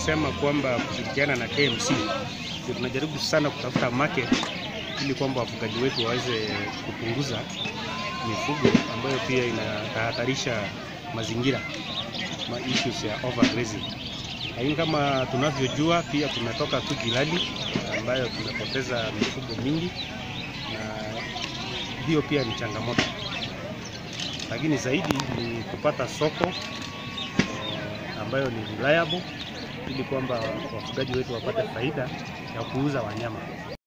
tumesema kwamba kushirikiana na KMC ndio tunajaribu sana kutafuta market ili kwamba wafugaji wetu waweze kupunguza mifugo ambayo pia inahatarisha mazingira ma issues ya overgrazing. Lakini kama tunavyojua pia tumetoka tu Gilali ambayo tumepoteza mifugo mingi, na hiyo pia ni changamoto, lakini zaidi ni kupata soko eh, ambayo ni reliable ili kwamba wafugaji wetu wapate faida ya kuuza wanyama.